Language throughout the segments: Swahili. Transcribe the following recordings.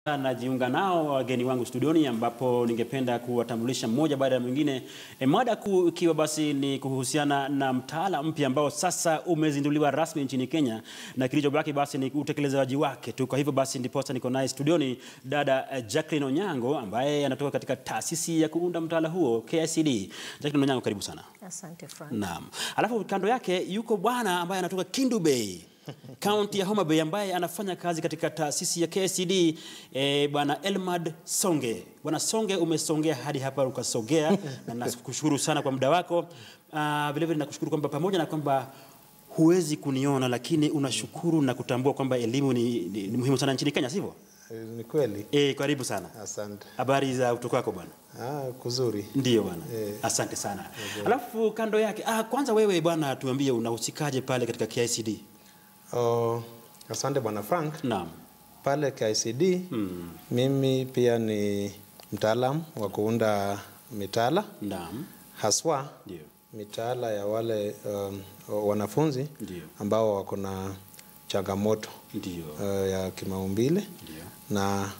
Najiunga nao wageni wangu studioni, ambapo ningependa kuwatambulisha mmoja baada ya mwingine. E, mada kuu ikiwa basi ni kuhusiana na mtaala mpya ambao sasa umezinduliwa rasmi nchini Kenya, na kilichobaki basi ni utekelezaji wake tu. Kwa hivyo basi ndiposa niko naye studioni dada eh, Jacqueline Onyango ambaye anatoka katika taasisi ya kuunda mtaala huo KICD. Jacqueline Onyango, karibu sana. Asante Frank. Naam. Alafu kando yake yuko bwana ambaye anatoka Kindu Bay kaunti ya Homa Bay ambaye anafanya kazi katika taasisi ya KICD eh, bwana Elmad Songe. Bwana Songe, umesongea hadi hapa ukasogea, na nakushukuru sana kwa muda wako. Ah, vile vile nakushukuru kwamba pamoja na kwamba huwezi kuniona lakini unashukuru na kutambua kwamba elimu ni, ni, ni muhimu sana nchini Kenya, sivyo? Eh, Ni kweli. Eh, karibu sana. Asante. Habari za utoka wako bwana? Ah, kuzuri. Ndiyo bwana. Eh. Asante sana. Alafu kando yake, ah, kwanza wewe bwana tuambie unahusikaje pale katika KICD? Oh, asante bwana Frank. Naam. Pale KICD mimi pia ni mtaalam wa kuunda mitaala Naam. haswa Ndio. mitaala ya wale um, wanafunzi Ndio. ambao wako na changamoto Ndio. uh, ya kimaumbile Ndio. na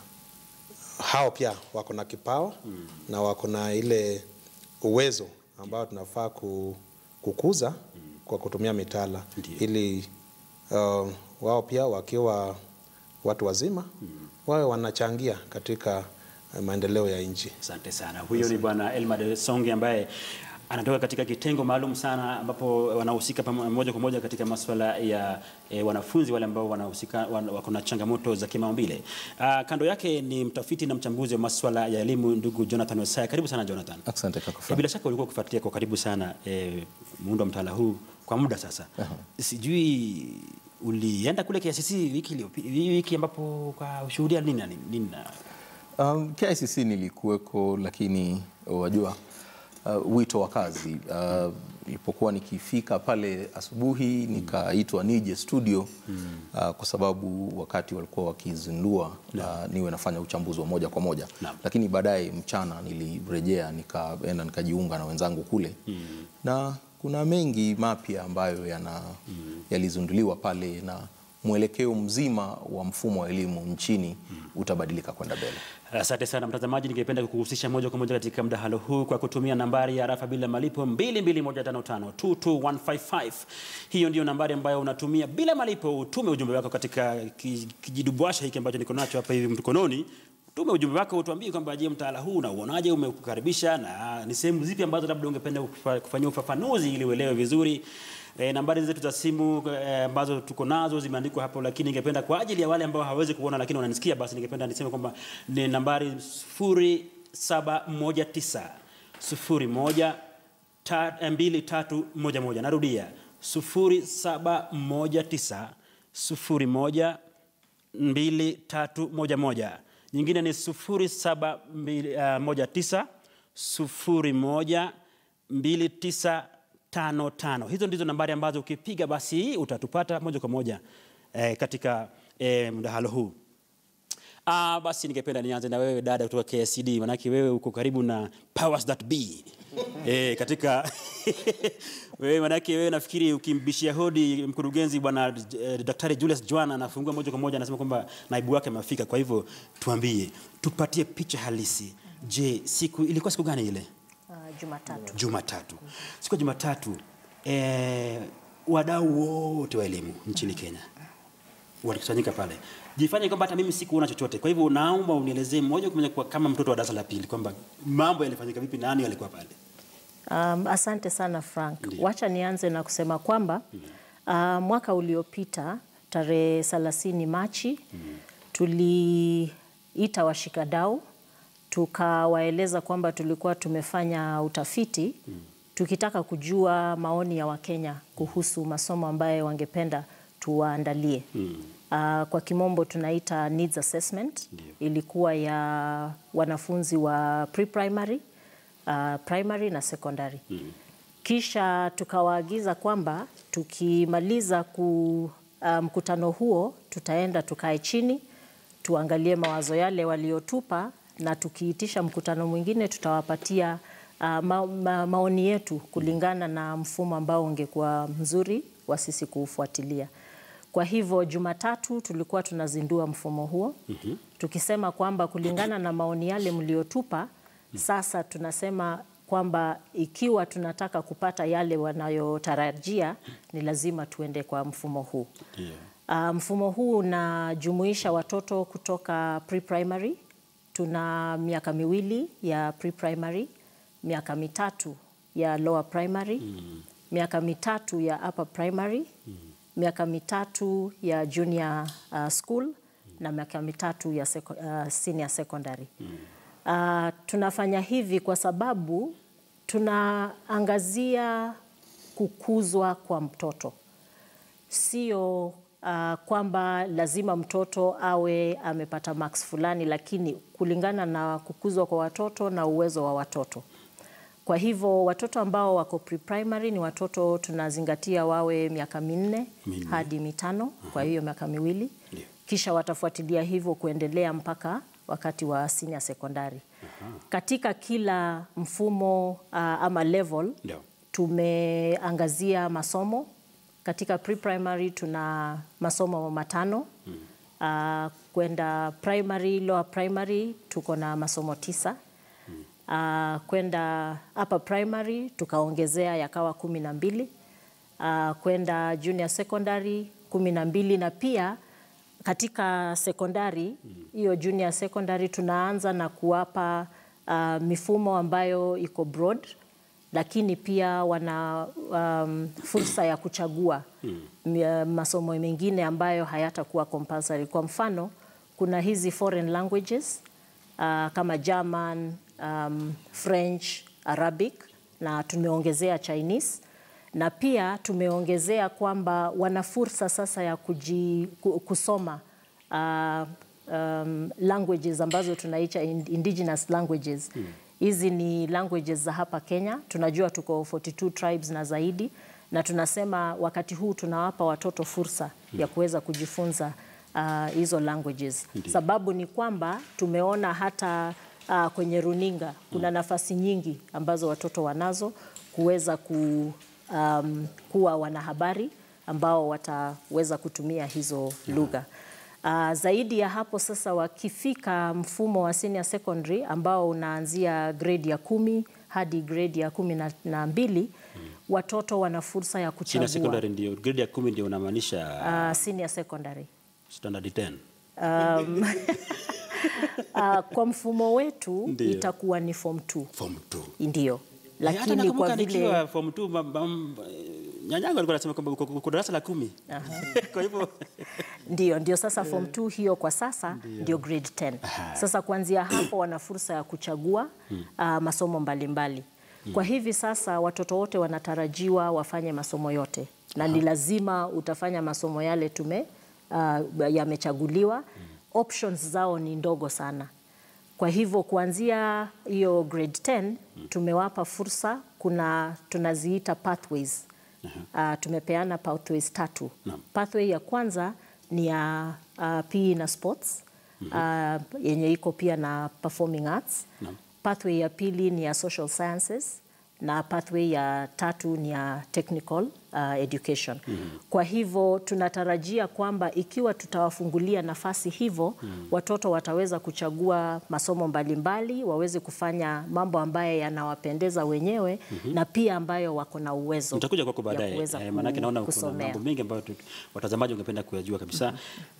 hao pia wako na kipawa na wako na ile uwezo ambao tunafaa ku, kukuza kwa kutumia mitaala Ndio. ili uh, wao pia wakiwa watu wazima wawe wanachangia katika uh, maendeleo ya nchi. Asante sana. Huyo ni bwana Elmad Songe ambaye anatoka katika kitengo maalum sana ambapo wanahusika pamo- moja kwa moja katika masuala ya e, wanafunzi wale ambao wanahusika wan, wako na changamoto za kimaumbile. Ah, kando yake ni mtafiti na mchambuzi wa masuala ya elimu ndugu Jonathan Wesaya. Karibu sana Jonathan. Asante kaka E, Frank. bila shaka ulikuwa ukifuatilia kwa karibu sana e, muundo wa mtaala huu kwa muda sasa. Sijui ulienda kule KICC wiki iliyopi- wiki ambapo ukashuhudia nini na nini? nini na- Um, KICC nilikuweko, lakini wajua uh, wito wa kazi uh, nilipokuwa nikifika pale asubuhi nikaitwa nije studio uh, kwa sababu wakati walikuwa wakizindua uh, niwe nafanya uchambuzi wa moja kwa moja Naam. lakini baadaye mchana nilirejea nikaenda nikajiunga na wenzangu kule na kuna mengi mapya ambayo yana yalizinduliwa pale na mwelekeo mzima wa mfumo wa elimu nchini utabadilika kwenda mbele. Asante sana mtazamaji, ningependa kukuhusisha moja kwa moja katika mdahalo huu kwa kutumia nambari ya rafa bila malipo 22155 22155. Hiyo ndiyo nambari ambayo unatumia bila malipo, utume ujumbe wako katika ki- kijidubwasha hiki ambacho niko nacho hapa hivi mkononi. Tume ujumbe wako utuambie kwamba je, mtaala huu unauonaje, umekukaribisha na ni sehemu zipi ambazo labda ungependa kufa- kufanyia ufafanuzi ili uelewe vizuri. E, nambari zetu za simu e, ambazo tuko nazo zimeandikwa hapo, lakini ningependa kwa ajili ya wale ambao hawawezi kuona lakini wananisikia, basi ningependa niseme kwamba ni nambari 0719 01 ta- eh, 2311. Narudia 0719 01 2311. Nyingine ni 0719 01 2955. Hizo ndizo nambari ambazo ukipiga basi utatupata moja kwa moja eh, katika eh, mdahalo huu. Ah, basi ningependa nianze na wewe dada kutoka KSCD, manake wewe uko karibu na powers that be. eh, katika wewe manake wewe nafikiri ukimbishia hodi mkurugenzi bwana eh, Daktari Julius Jwana anafungua moja kwa moja anasema kwamba naibu wake amefika. Kwa hivyo tuambie, tupatie picha halisi. Je, siku ilikuwa siku gani ile? Uh, Jumatatu. Jumatatu. Siku ya Jumatatu eh, wadau wote wa elimu nchini Kenya walikusanyika pale. Jifanye kwamba hata mimi sikuona chochote. Kwa hivyo naomba unielezee moja kwa moja kwa kama mtoto wa darasa la pili kwamba mambo yalifanyika vipi, nani alikuwa pale? Um, asante sana Frank. Ndiyo. Wacha nianze na kusema kwamba uh, mwaka uliopita tarehe 30 Machi tuliita washikadau tukawaeleza kwamba tulikuwa tumefanya utafiti tukitaka kujua maoni ya Wakenya kuhusu masomo ambayo wangependa tuwaandalie. Uh, kwa kimombo tunaita needs assessment. Ilikuwa ya wanafunzi wa pre-primary, uh, primary na secondary. Kisha tukawaagiza kwamba tukimaliza ku, uh, mkutano huo tutaenda tukae chini tuangalie mawazo yale waliotupa, na tukiitisha mkutano mwingine tutawapatia uh, ma, ma, maoni yetu kulingana na mfumo ambao ungekuwa mzuri wa sisi kuufuatilia. Kwa hivyo Jumatatu tulikuwa tunazindua mfumo huo tukisema kwamba kulingana na maoni yale mliotupa, sasa tunasema kwamba ikiwa tunataka kupata yale wanayotarajia ni lazima tuende kwa mfumo huu. Ndio. Uh, mfumo huu unajumuisha watoto kutoka pre-primary. Tuna miaka miwili ya pre-primary, miaka mitatu ya lower primary, miaka mitatu ya upper primary, miaka mitatu ya junior uh, school na miaka mitatu ya seko, uh, senior secondary. Uh, tunafanya hivi kwa sababu tunaangazia kukuzwa kwa mtoto sio uh, kwamba lazima mtoto awe amepata marks fulani, lakini kulingana na kukuzwa kwa watoto na uwezo wa watoto. Kwa hivyo watoto ambao wako pre-primary ni watoto tunazingatia wawe miaka minne Minne. hadi mitano, kwa hiyo miaka miwili, Ndio. kisha watafuatilia hivyo kuendelea mpaka wakati wa senior secondary. Katika kila mfumo uh, ama level Ndio. tumeangazia masomo katika pre-primary tuna masomo matano uh, kwenda primary lower primary tuko na masomo tisa uh, kwenda upper primary tukaongezea yakawa kumi na mbili uh, kwenda junior secondary kumi na mbili na pia katika sekondari hiyo junior secondary tunaanza na kuwapa uh, mifumo ambayo iko broad lakini pia wana um, fursa ya kuchagua mm. masomo mengine ambayo hayatakuwa compulsory. Kwa mfano, kuna hizi foreign languages uh, kama German, um, French, Arabic na tumeongezea Chinese na pia tumeongezea kwamba wana fursa sasa ya kuji, ku- kusoma uh, um, languages ambazo tunaita in- indigenous languages hizi ni languages za hapa Kenya. Tunajua tuko 42 tribes na zaidi, na tunasema wakati huu tunawapa watoto fursa ya kuweza kujifunza uh, hizo languages. Sababu ni kwamba tumeona hata uh, kwenye runinga kuna nafasi nyingi ambazo watoto wanazo kuweza ku, um, kuwa wanahabari ambao wataweza kutumia hizo lugha. Uh, zaidi ya hapo sasa, wakifika mfumo wa senior secondary ambao unaanzia grade ya kumi hadi grade ya kumi na, na mbili watoto wana fursa ya Senior kuchagua secondary ndio grade ya kumi ndio unamaanisha uh, senior secondary. standard 10. Um, uh, kwa mfumo wetu Ndio. itakuwa ni form 2 Form 2. ndio, Hata lakini nakumbuka kwa vile nikiwa form 2 mam- mam- nyanyangu alikuwa anasema kwamba uko- uko darasa la kumi. Kwa hivyo Ndio, ndio sasa form 2 hiyo kwa sasa ndio grade 10. Sasa kuanzia hapo wana fursa ya kuchagua uh, masomo mbalimbali. Kwa hivi sasa watoto wote wanatarajiwa wafanye masomo yote na ni lazima utafanya masomo yale tume uh, yamechaguliwa. Options zao ni ndogo sana. Kwa hivyo kuanzia hiyo grade 10 tumewapa fursa, kuna tunaziita pathways. Uh, tumepeana pathways tatu. Pathway ya kwanza ni ya uh, PE na sports uh, yenye iko pia na performing arts. Pathway ya pili ni ya social sciences na pathway ya tatu ni ya technical uh, education. Kwa hivyo tunatarajia kwamba ikiwa tutawafungulia nafasi hivyo, watoto wataweza kuchagua masomo mbalimbali, waweze kufanya mambo ambayo yanawapendeza wenyewe na pia ambayo wako na uwezo nitakuja kwako ya baadaye kuweza eh, maanake naona kuna kusomea. mambo mengi ambayo tu- watazamaji wangependa kuyajua kabisa.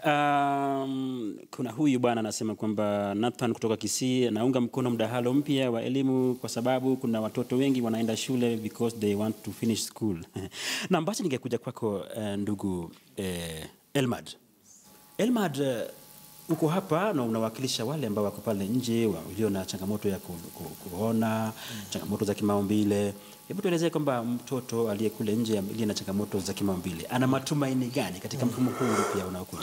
Um, kuna huyu bwana anasema kwamba Nathan kutoka Kisii anaunga mkono mdahalo mpya wa elimu kwa sababu kuna watoto wengi wanaenda shule because they want to finish school. na basi ningekuja kwako eh, ndugu eh, Elmad. Elmad, eh, uko hapa na unawakilisha wale ambao wako pale nje walio na changamoto ya ku, ku, kuona changamoto za kimaumbile. Hebu tuelezee kwamba mtoto aliye kule nje aliye na changamoto za kimaumbile ana matumaini gani katika mfumo huu mpya unaokuja?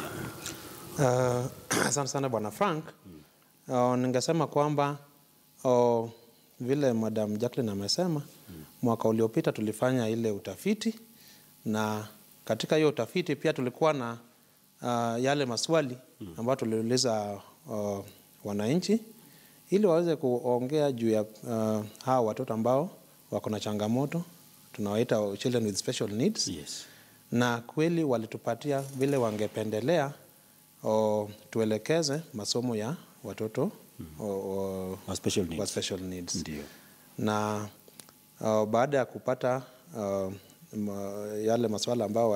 Uh, asante sana bwana Frank. Uh, ningesema kwamba uh, vile Madam Jacqueline amesema mwaka uliopita tulifanya ile utafiti na katika hiyo utafiti pia tulikuwa na uh, yale maswali ambayo tuliuliza uh, wananchi ili waweze kuongea juu ya uh, hawa watoto ambao wako na changamoto tunawaita children with special needs Yes. na kweli walitupatia vile wangependelea o, tuelekeze masomo ya watoto o, o, Wa special needs. wa special needs. Ndio. na uh, baada ya kupata uh, ma, yale maswala ambayo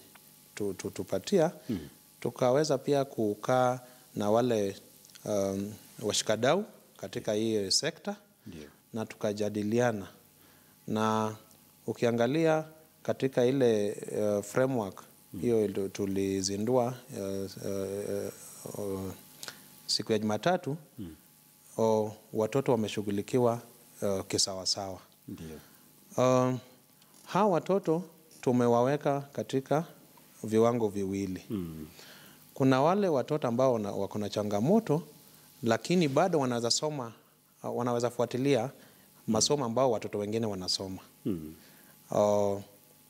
walitupatia tu, tukaweza pia kukaa na wale um, washikadau katika hii sekta Ndio. na tukajadiliana na ukiangalia katika ile uh, framework hiyo mm. tulizindua uh, uh, uh, siku ya Jumatatu mm. uh, watoto wameshughulikiwa uh, kisawasawa. Ndio. Uh, hawa watoto tumewaweka katika viwango viwili Mm. kuna wale watoto ambao wana- wako na changamoto lakini bado wanaweza soma uh, wanaweza fuatilia masomo ambao watoto wengine wanasoma Mm. uh,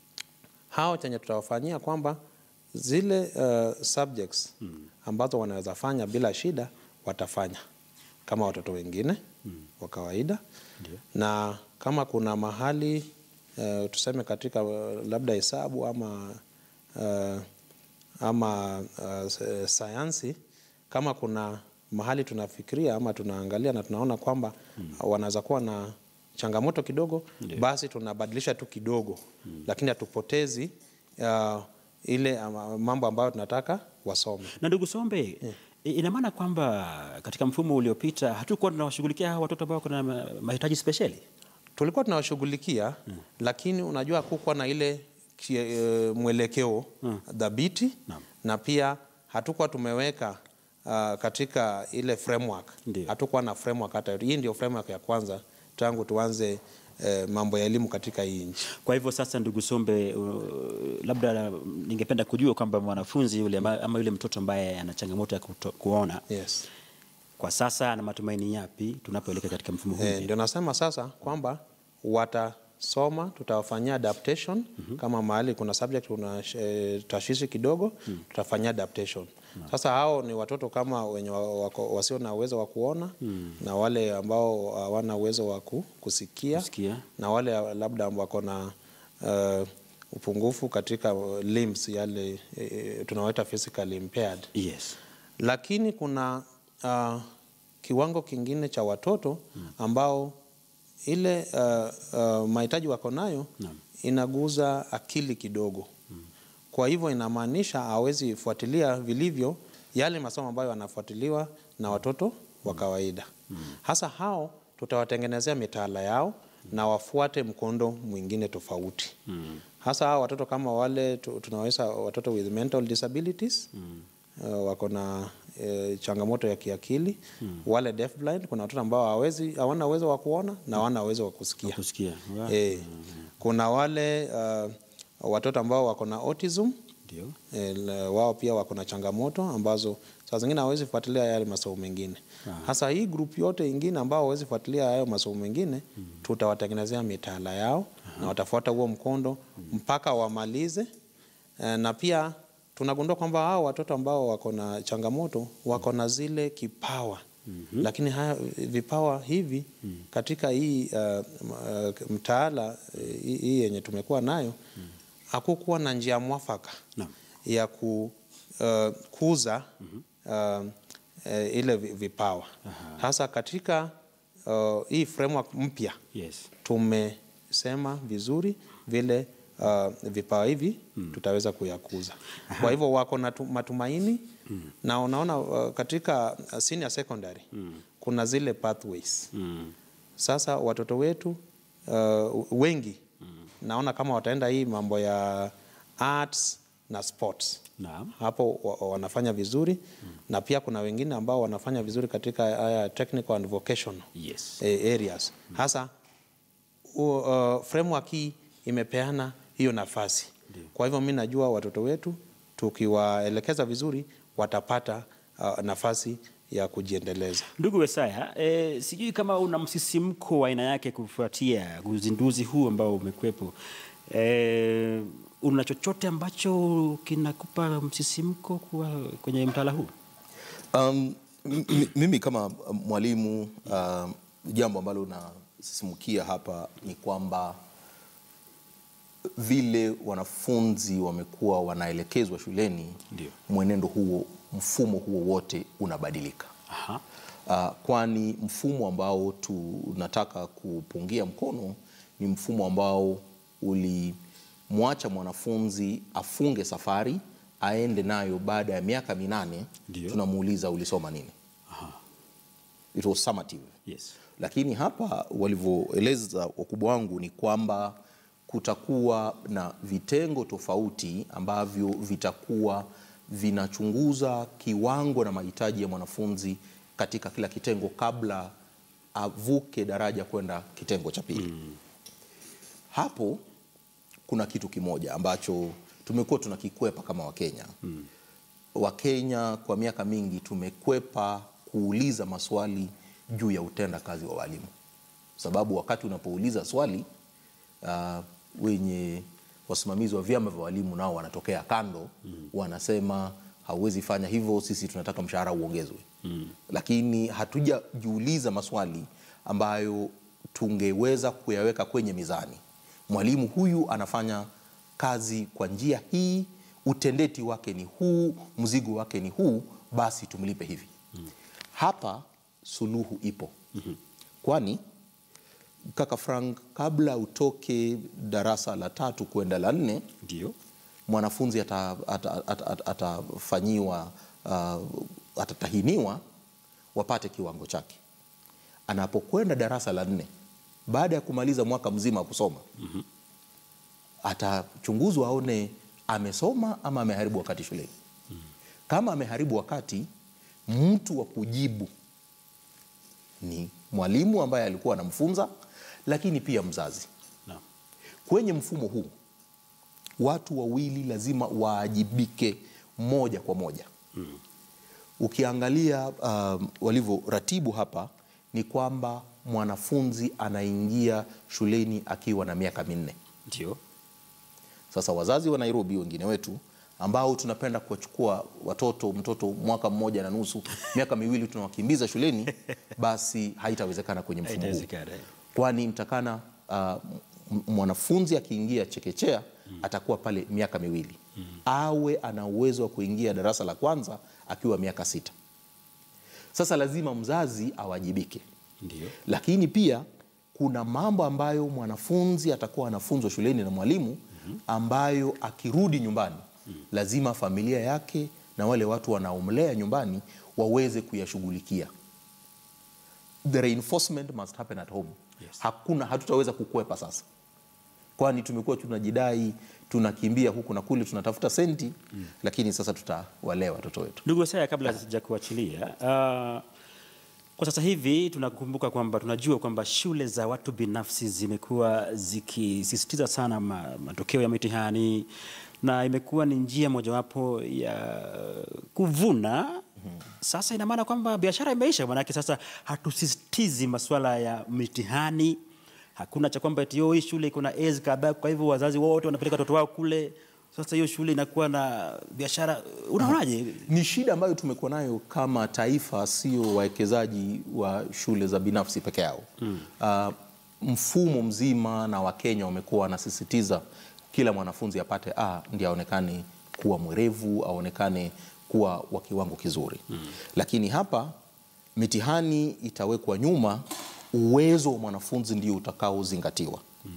hao chenye tutawafanyia kwamba zile uh, subjects ambazo wanaweza fanya bila shida watafanya kama watoto wengine wa kawaida Ndio. na kama kuna mahali uh, tuseme katika uh, labda hesabu ama uh, ama uh, s- sayansi kama kuna mahali tunafikiria ama tunaangalia na tunaona kwamba wanaweza kuwa na changamoto kidogo basi tunabadilisha tu kidogo lakini hatupotezi uh, ile uh, mambo ambayo tunataka wasome Na ndugu Sombe, i- ina maana kwamba katika mfumo uliopita hatukuwa tunawashughulikia hawa watoto ambao kuna ma- mahitaji spesheli? tulikuwa tunawashughulikia lakini unajua hakukuwa na ile ki- eh, mwelekeo dhabiti Naam. na pia hatukuwa tumeweka uh, katika ile framework Ndio. hatukuwa na framework hata hii ndio framework ya kwanza tangu tuanze eh, mambo ya elimu katika hii nchi Kwa hivyo sasa, ndugu Sombe, uh, labda ningependa kujua kwamba mwanafunzi yule ama ama yule mtoto ambaye ana changamoto ya kuto, kuona yes. kwa sasa ana matumaini yapi tunapoelekea katika mfumo huu? Eh, mpya? ndio nasema sasa kwamba watasoma, tutawafanyia adaptation kama mahali kuna subject kuna eh, tashwishi kidogo tutafanyia adaptation. Sasa hao ni watoto kama wenye wa- wako, wasio na uwezo wa kuona na wale ambao hawana uwezo wa ku- kusikia, Kusikia. na wale labda wako na eh, upungufu katika limbs yale eh, tunawaita physically impaired Yes. lakini kuna uh, kiwango kingine cha watoto ambao ile uh, uh, mahitaji wako nayo Naam. inaguza akili kidogo kwa hivyo inamaanisha hawezi fuatilia vilivyo yale masomo ambayo yanafuatiliwa na watoto wa kawaida hasa hao tutawatengenezea mitaala yao na wafuate mkondo mwingine tofauti hasa hao watoto kama wale tu- tunaweza watoto with mental disabilities uh, wako na eh, changamoto ya kiakili wale deaf blind kuna watoto ambao hawezi hawana uwezo wa kuona na hawana uwezo wa kusikia Kusikia. Wow. eh, kuna wale uh, watoto ambao wako na autism Ndio. eh, la- wao pia wako na changamoto ambazo saa zingine hawezi fuatilia yale masomo mengine hasa hii group yote ingine ambao hawezi fuatilia hayo masomo mengine tutawatengenezea mitaala yao na watafuata huo mkondo mpaka wamalize eh, na pia tunagundua kwamba hao watoto ambao wako na changamoto wako na zile kipawa lakini haya vipawa hivi katika hii uh, uh, mtaala eh, hii hii yenye tumekuwa nayo hakukuwa na njia mwafaka Naam. ya kukuza uh, eh, ile vi- vipawa hasa katika uh, hii framework mpya Yes. tumesema vizuri vile uh, vipawa hivi tutaweza kuyakuza. Kwa hivyo wako na tu- matumaini na unaona uh, katika uh, senior secondary kuna zile pathways. Mm. Sasa watoto wetu uh, wengi naona kama wataenda hii mambo ya arts na sports Naam. hapo wa- wa- wanafanya vizuri na pia kuna wengine ambao wanafanya vizuri katika haya technical and vocational Yes. eh, areas hasa u, uh, framework hii imepeana hiyo nafasi kwa hivyo mi najua watoto wetu tukiwaelekeza vizuri watapata uh, nafasi ya kujiendeleza Ndugu Wesaya, e, sijui kama una msisimko wa aina yake kufuatia uzinduzi huu ambao umekwepo. E, una chochote ambacho kinakupa msisimko kuwa kwenye mtaala huu? Um, m- m- mimi kama mwalimu um, jambo ambalo nasisimukia hapa ni kwamba vile wanafunzi wamekuwa wanaelekezwa shuleni, Ndio. mwenendo huo mfumo huo wote unabadilika. Aha. Uh, kwani mfumo ambao tunataka kupungia mkono ni mfumo ambao ulimwacha mwanafunzi afunge safari aende nayo baada ya miaka minane, Ndio. tunamuuliza ulisoma nini? It was summative. Yes. Lakini hapa walivyoeleza wakubwa wangu ni kwamba kutakuwa na vitengo tofauti ambavyo vitakuwa vinachunguza kiwango na mahitaji ya mwanafunzi katika kila kitengo kabla avuke daraja kwenda kitengo cha pili. Hapo kuna kitu kimoja ambacho tumekuwa tunakikwepa kama Wakenya. Wakenya kwa miaka mingi tumekwepa kuuliza maswali juu ya utenda kazi wa walimu, sababu wakati unapouliza swali uh, wenye wasimamizi wa vyama vya walimu nao wanatokea kando wanasema hauwezi fanya hivyo, sisi tunataka mshahara uongezwe. Lakini hatujajiuliza maswali ambayo tungeweza kuyaweka kwenye mizani. Mwalimu huyu anafanya kazi kwa njia hii, utendeti wake ni huu, mzigo wake ni huu, basi tumlipe hivi. Hapa suluhu ipo, kwani kaka Frank, kabla utoke darasa la tatu kwenda la nne, Ndio. mwanafunzi atafanyiwa ata, ata, ata, atafanyiwa, uh, atatahiniwa wapate kiwango chake. Anapokwenda darasa la nne, baada ya kumaliza mwaka mzima wa kusoma atachunguzwa aone amesoma ama ameharibu wakati shuleni. Kama ameharibu wakati, mtu wa kujibu ni mwalimu ambaye alikuwa anamfunza, lakini pia mzazi. Naam. Kwenye mfumo huu watu wawili lazima waajibike moja kwa moja. Ukiangalia um, walivyoratibu hapa ni kwamba mwanafunzi anaingia shuleni akiwa na miaka minne. Ndio. Sasa wazazi wa Nairobi wengine wetu ambao tunapenda kuwachukua watoto mtoto mwaka mmoja na nusu miaka miwili tunawakimbiza shuleni, basi haitawezekana kwenye mfumo huu Haitawezekana, eh. kwani mtakana uh, m- mwanafunzi akiingia chekechea atakuwa pale miaka miwili awe ana uwezo wa kuingia darasa la kwanza akiwa miaka sita. Sasa lazima mzazi awajibike, Ndio. lakini pia kuna mambo ambayo mwanafunzi atakuwa anafunzwa shuleni na mwalimu ambayo akirudi nyumbani lazima familia yake na wale watu wanaomlea nyumbani waweze kuyashughulikia. The reinforcement must happen at home. Yes. Hakuna, hatutaweza kukwepa sasa, kwani tumekuwa tunajidai tunakimbia huku na kule tunatafuta senti lakini sasa tutawalea watoto wetu. Ndugu Wasaya, kabla sija kuachilia uh, kwa sasa hivi tunakumbuka kwamba tunajua kwamba shule za watu binafsi zimekuwa zikisisitiza sana ma, matokeo ya mitihani na imekuwa ni njia mojawapo ya kuvuna. Sasa ina maana kwamba biashara imeisha, maanake sasa hatusisitizi masuala ya mitihani. Hakuna cha kwamba eti "Oh, hii shule iko na A's kadhaa, kwa hivyo wazazi wote wanapeleka watoto wao kule. Sasa hiyo shule inakuwa na biashara. Unaonaje? Ni shida ambayo tumekuwa nayo kama taifa, sio wawekezaji wa shule za binafsi peke yao. Uh, mfumo mzima na Wakenya wamekuwa wanasisitiza kila mwanafunzi apate A ndiye aonekane kuwa mwerevu, aonekane kuwa wa kiwango kizuri. Lakini hapa mitihani itawekwa nyuma, uwezo wa mwanafunzi ndio utakaozingatiwa.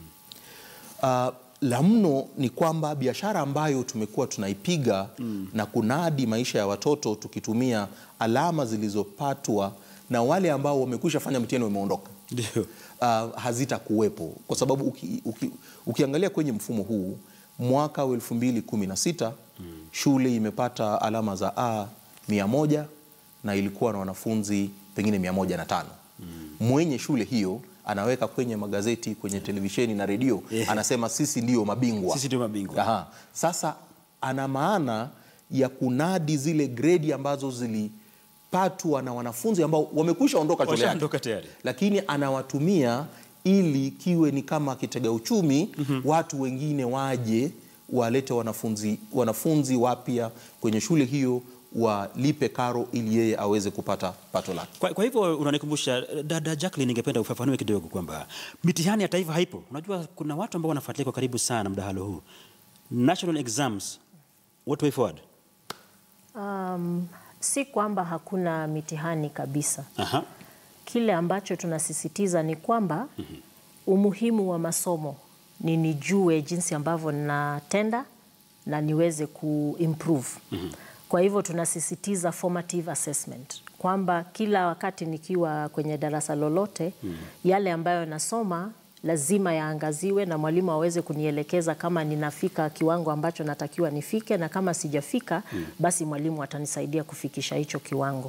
Uh, la mno ni kwamba biashara ambayo tumekuwa tunaipiga na kunadi maisha ya watoto tukitumia alama zilizopatwa na wale ambao wamekwisha fanya mtihani wameondoka, Ndio. uh, hazitakuwepo kwa sababu uki, uki, ukiangalia kwenye mfumo huu mwaka wa elfu mbili kumi na sita shule imepata alama za A mia moja na ilikuwa na wanafunzi pengine mia moja na tano mwenye shule hiyo anaweka kwenye magazeti kwenye televisheni na redio Yeah. anasema sisi ndio mabingwa Sisi ndio mabingwa. Aha. Sasa ana maana ya kunadi zile gredi ambazo zilipatwa na wanafunzi ambao wamekwisha ondoka shule yake Washaondoka tayari. lakini anawatumia ili kiwe ni kama kitega uchumi watu wengine waje walete wanafunzi, wanafunzi wapya kwenye shule hiyo walipe karo ili yeye aweze kupata pato lake. Kwa, kwa hivyo unanikumbusha dada Jacqueline, ningependa ufafanue kidogo kwamba mitihani ya taifa haipo. Unajua kuna watu ambao wanafuatilia kwa karibu sana mdahalo huu. National exams, what way forward? Um, Si kwamba hakuna mitihani kabisa. Aha. Kile ambacho tunasisitiza ni kwamba umuhimu wa masomo ni nijue jinsi ambavyo ninatenda na niweze kuimprove. Kwa hivyo tunasisitiza formative assessment kwamba kila wakati nikiwa kwenye darasa lolote yale ambayo nasoma lazima yaangaziwe na mwalimu aweze kunielekeza kama ninafika kiwango ambacho natakiwa nifike, na kama sijafika basi mwalimu atanisaidia kufikisha hicho kiwango.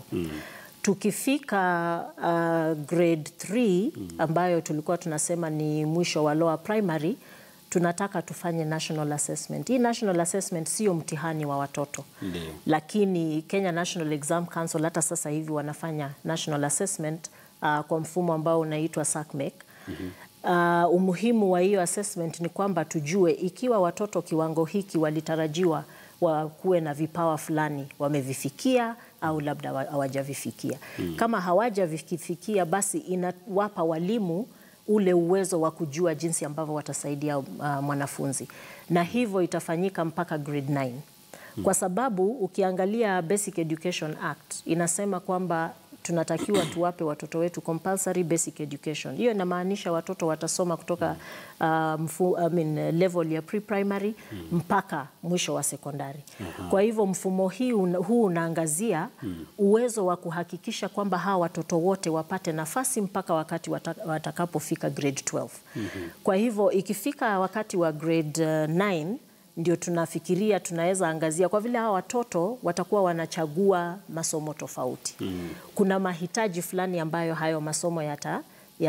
Tukifika uh, grade 3 ambayo tulikuwa tunasema ni mwisho wa lower primary, tunataka tufanye national assessment. Hii national assessment sio mtihani wa watoto Ndio. lakini Kenya National Exam Council hata sasa hivi wanafanya national assessment uh, kwa mfumo ambao unaitwa SACMEC. Uh, umuhimu wa hiyo assessment ni kwamba tujue ikiwa watoto kiwango hiki walitarajiwa wakuwe na vipawa fulani wamevifikia au labda wa- hawajavifikia. Kama hawajavifikia basi inawapa walimu ule uwezo wa kujua jinsi ambavyo watasaidia uh, mwanafunzi na hivyo itafanyika mpaka grade 9 kwa sababu ukiangalia Basic Education Act inasema kwamba tunatakiwa tuwape watoto wetu compulsory basic education. Hiyo inamaanisha watoto watasoma kutoka uh, mfu, I mean, level ya pre-primary mpaka mwisho wa sekondari. Kwa hivyo mfumo hii un, huu unaangazia uwezo wa kuhakikisha kwamba hawa watoto wote wapate nafasi mpaka wakati wata, watakapofika grade 12. Kwa hivyo ikifika wakati wa grade uh, 9 ndio tunafikiria tunaweza angazia, kwa vile hawa watoto watakuwa wanachagua masomo tofauti. Kuna mahitaji fulani ambayo hayo masomo yata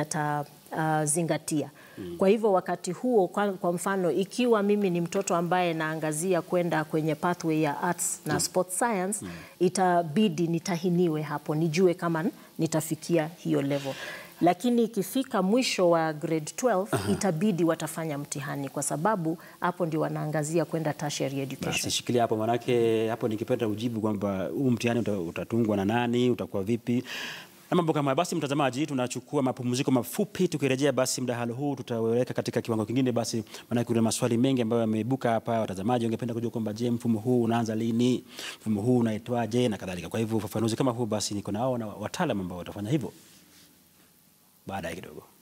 yatazingatia. Kwa hivyo wakati huo, kwa, kwa mfano ikiwa mimi ni mtoto ambaye naangazia kwenda kwenye pathway ya arts na sports science, itabidi nitahiniwe hapo nijue kama nitafikia hiyo level lakini ikifika mwisho wa grade 12 itabidi watafanya mtihani kwa sababu hapo ndio wanaangazia kwenda tertiary education. Basi shikilia hapo, manake hapo nikipenda ujibu kwamba huu mtihani uta- utatungwa na nani, utakuwa vipi na mambo kama hayo. Basi mtazamaji, tunachukua mapumziko mafupi. Tukirejea basi mdahalo huu tutaweka katika kiwango kingine, basi maanake kuna maswali mengi ambayo yameibuka hapa. Watazamaji wangependa kujua kwamba je, mfumo huu unaanza lini, mfumo huu unaitwaje na kadhalika. Kwa hivyo ufafanuzi kama huu, basi niko nao na wataalamu ambao watafanya hivyo baadaye kidogo.